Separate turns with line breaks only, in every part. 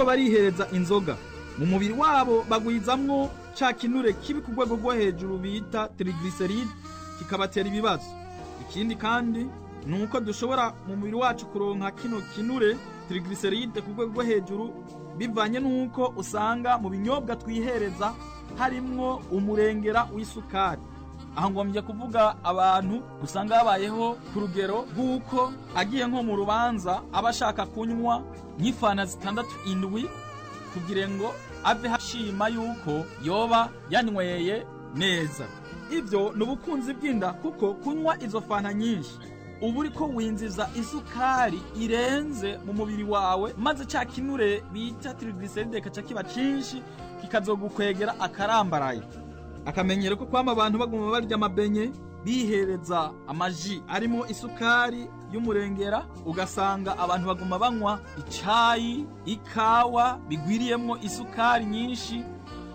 bariko barihereza inzoga mu mubiri wabo bagwizamwo ca kinure kibi ku rwego rwo hejuru bita triglyceride kikabatera ibibazo ikindi kandi ni uko dushobora mu mubiri wacu kuronka kino kinure triglyceride ku rwego rwo hejuru bivanye n'uko usanga mu binyobwa twihereza harimwo umurengera w'isukari aho ngombye kuvuga abantu usanga babayeho ku rugero rw'uko agiye nko mu rubanza aba ashaka kunywa nk'ifana zitandatu indwi kugira ngo ave hashima yuko yoba yanyweye neza ibyo ni ubukunzi bw'inda kuko kunywa izo fanta nyinshi uba uriko winjiza isukari irenze mu mubiri wawe maze ca kinure bita triglyceride kaca kiba cinshi kikazogukwegera akarambaraye akamenyero ko kwama abantu baguma barya amabenye bihereza amaji arimo isukari y'umurengera ugasanga abantu baguma banywa icayi ikawa bigwiriyemwo isukari nyinshi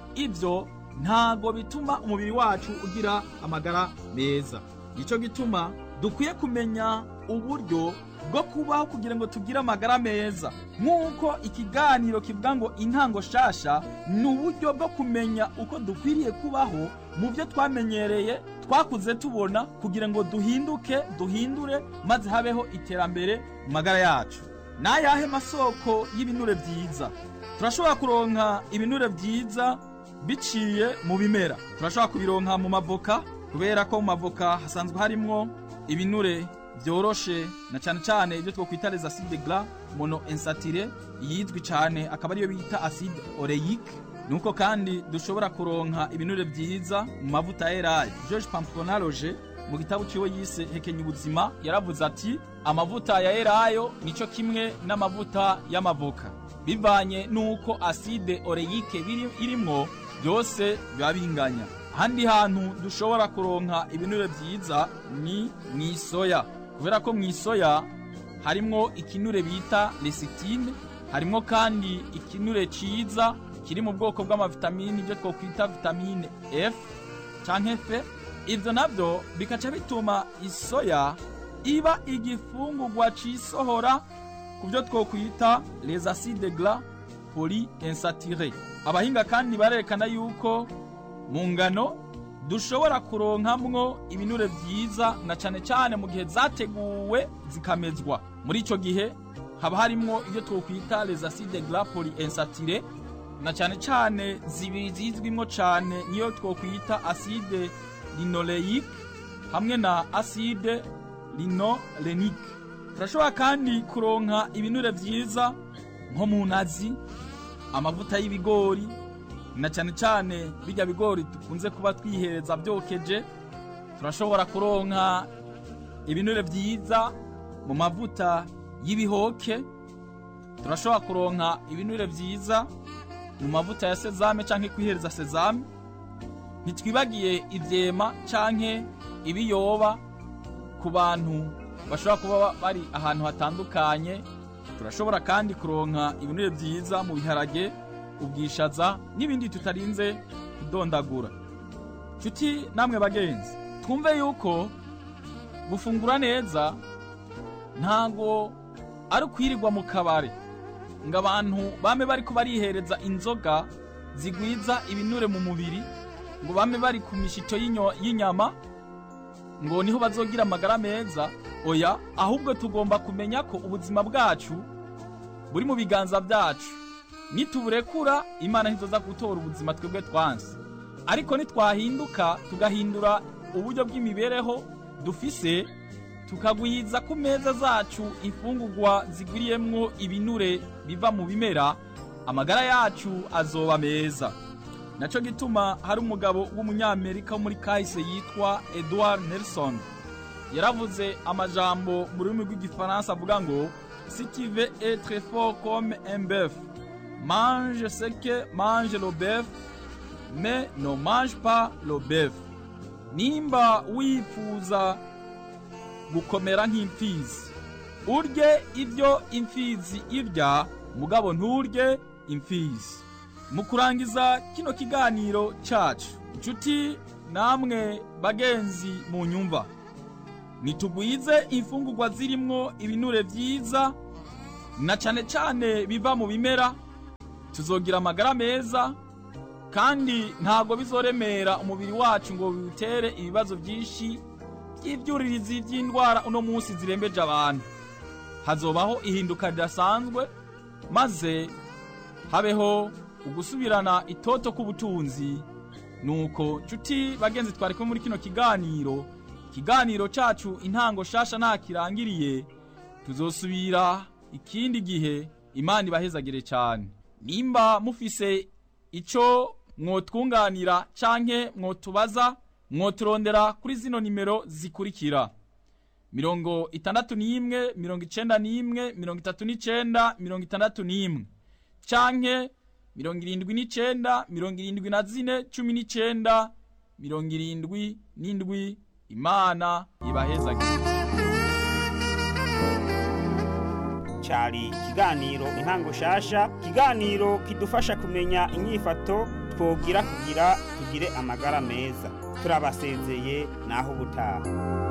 ibyo ntago bituma umubiri wacu ugira amagara meza nico gituma dukwiye kumenya uburyo bwo kubaho kugira ngo tugire amagara meza nk'uko ikiganiro kivuga ngo intango shasha ni uburyo bwo kumenya uko dukwiriye kubaho mu byo twamenyereye twakuze tubona kugira ngo duhinduke duhindure maze habeho iterambere mu magara yacu ni ayahe masoko y'ibinure byiza turashobora kuronka ibinure byiza biciye mu bimera turashobora kubironka mu mavoka kubera ko mu mavoka hasanzwe harimwo ibinure byoroshe na cyane cyane ibyo twokwita les acides gras monoinsaturés yizwi cyane akaba ariyo bita acide oleique nuko kandi dushobora kuronka ibinure byiza mu mavuta ya elayo George Pamplonaloge mu gitabo ciwe yise hekenya ubuzima yaravuze ati amavuta ya elayo nico kimwe n'amavuta y'amavoka bivanye nuko acide oleique biri irimwo byose biba binganya ahandi hantu dushobora kuronka ibinure byiza ni mu isoya kubera ko mu isoya harimwo ikinure bita lecitine harimwo kandi ikinure ciza kiri mu bwoko bw'amavitamini ibyo twokwita vitamine F canke F ivyo navyo bikaca bituma isoya iba igifungurwa cisohora ku byo twokwita les acides gras polyinsaturés abahinga kandi barerekana yuko mu ngano dushobora kuronkamwo ibinure vyiza na cane cane mu gihe zateguwe zikamezwa muri ico gihe haba harimwo ibyo twokwita les acides gras polyinsaturés na cane cane zibiri zizwimwo cane niyo twokwita acide linoleique hamwe na acide linolenique turashobora kandi kuronka ibinure vyiza nko mu nazi amavuta y'ibigori na cyane cyane bijya bigori dukunze kuba twihereza byokeje turashobora kuronka ibinure byiza mu mavuta y'ibihoke turashobora kuronka ibinure byiza mu mavuta ya sezame cyangwa kwihereza sezame ntitwibagiye ibyema cyangwa ibiyoba ku bantu bashobora kuba bari ahantu hatandukanye turashobora kandi kuronka ibinure byiza mu biharage ubwishaza n'ibindi tutarinze kudondagura nshuti namwe bagenzi twumve yuko gufungura neza ntago ari ukwirirwa mu kabare ngo abantu bame bariko barihereza inzoga zigwiza ibinure mu mubiri ngo bame bari ku mishito y'inyama ngo niho bazogira amagara meza oya ahubwo tugomba kumenya ko ubuzima bwacu buri mu biganza byacu nituburekura imana ntizoza gutora ubuzima twebwe twansi ariko nitwahinduka tugahindura uburyo bw'imibereho dufise tukagwiza ku meza zacu imfungurwa zigwiriyemwo ibinure biva mu bimera amagara yacu azoba meza naco gituma hari umugabo w'umunyamerika wo muri kahise yitwa Edward Nelson yaravuze amajambo mu rurimi rw'igifaransa avuga ngo si tu veux être fort comme un bœuf mange ce que mange le bœuf mais ne mange pas le bœuf nimba wifuza gukomera nk'imfizi urye ibyo imfizi irya mugabo nturye imfizi mu kurangiza kino kiganiro cyacu inshuti namwe bagenzi mu nyumva nitugwize imfungurwa zirimwo ibinure vyiza na cane cane biva mu bimera tuzogira amagara meza kandi ntabwo bizoremera umubiri wacu ngo biwutere ibibazo byinshi by'ibyuririzi by'indwara uno munsi zirembeje abantu hazobaho ihinduka ridasanzwe maze habeho ugusubirana itoto k'ubutunzi nuko nshuti bagenzi twari kumwe muri kino kiganiro ikiganiro cacu intango shasha nta kirangiriye tuzosubira ikindi gihe imana ibahezagire cyane nimba mufise ico mwotwunganira canke mwotubaza mwoturondera kuri zino nimero zikurikira mirongo itandatu n'imwe mirongo icenda n'imwe mirongo itatu n'icenda mirongo itandatu n'imwe canke mirongo irindwi n'icenda mirongo irindwi na zine cumi n'icenda mirongo irindwi n'indwi imana ibahezagire
cyari ikiganiro intango shasha ikiganiro kidufasha kumenya inyifato twogira kugira tugire amagara meza turabasezeye naho ubutaha